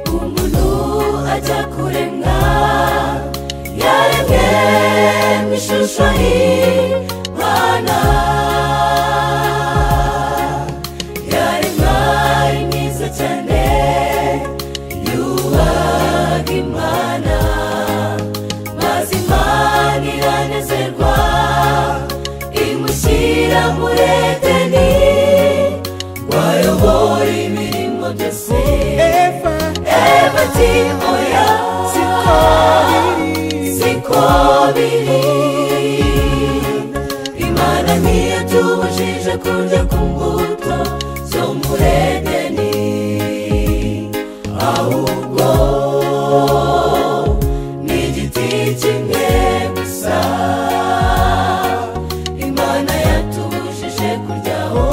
umuntu ajya kurenga yaremwe mu ishusho y'imana yaremwa ari mwiza cyane yubaha imana maze imana iranezerwa imushyira muri edeni wayobora imirimo byose Eva Eva ati oya siko biri siko biri imana ntiyatubujije kurya ku mbuto zo muri edeni ahubwo ni igiti kimwe gusa imana yatubujije kuryaho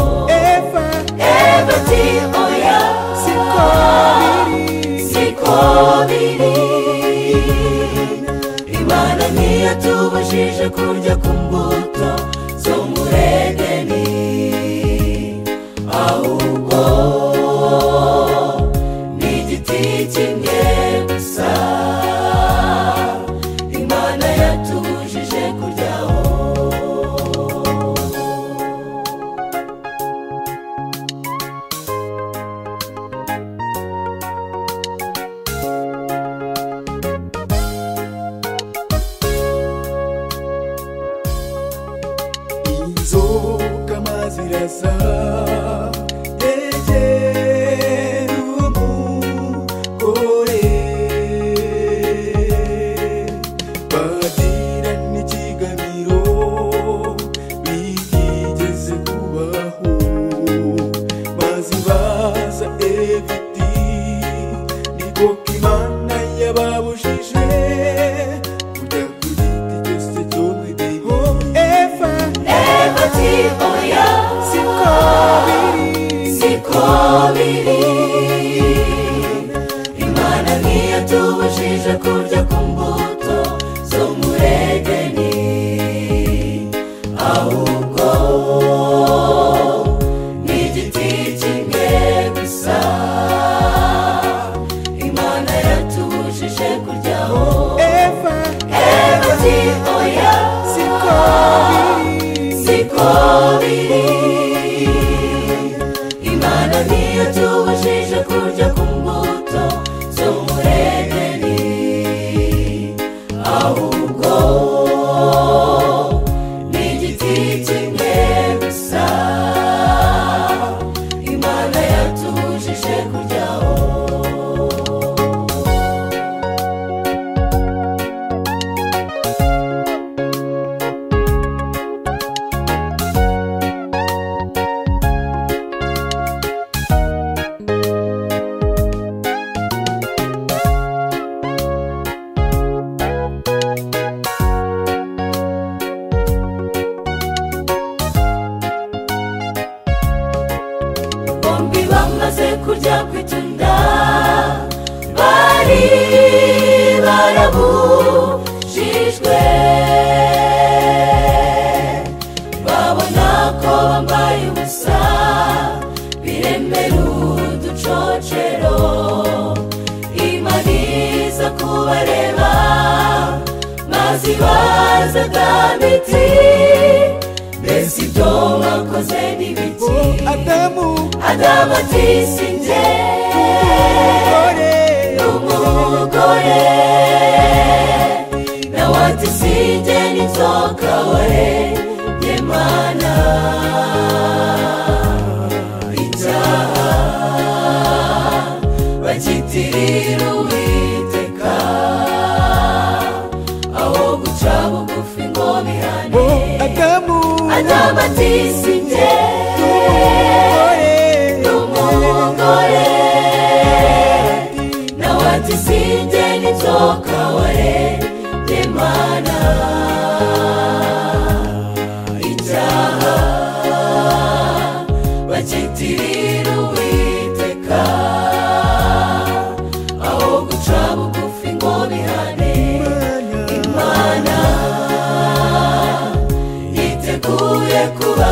Eva Eva ati oya siko biri siko biri imana ntiyatubujije kurya ku mbuto zo muri edeni ahubwo ni igiti kimwe gusa imana yatubujije kuryaho inzoka amazi irasa yegera umugore bagira n'ikiganiro bitigeze kubaho maze baza eviti niko k'imana yababujije kujya ku giti cyose cyo mu biho eva Eva ati oya siko siko biri imana ntiyatubujije kurya ku mbuto zo muri edeni ahubwo ni igiti kimwe gusa imana yatubujije kuryaho Eva ati oya siko biri imana ntiyatubujije kurya ku mbuto zo muri edeni ahubwo ni igiti kimwe gusa imana yatubujije kuryaho bombi bamaze kurya ku itunda bari barabujijwe babona ko bambaye ubusa biremera uducocero imaniza kubareba maze ibaza damiti mbese ibyo mwakoze n'ibiki Adamu Adamu ati sinjye ore n'umugore nawe ati sinjye n'inzoka we nyemana icyaha bagitirira uwiteka aho guca bugufi ngo bihane Adamu Adamu ati sinjye ore n'umugore nawe ati sinjye n'inzoka warebye mana icyaha bagitirira uwiteka aho guca guca bugufi ngo bihane Imana imana yiteguye kuba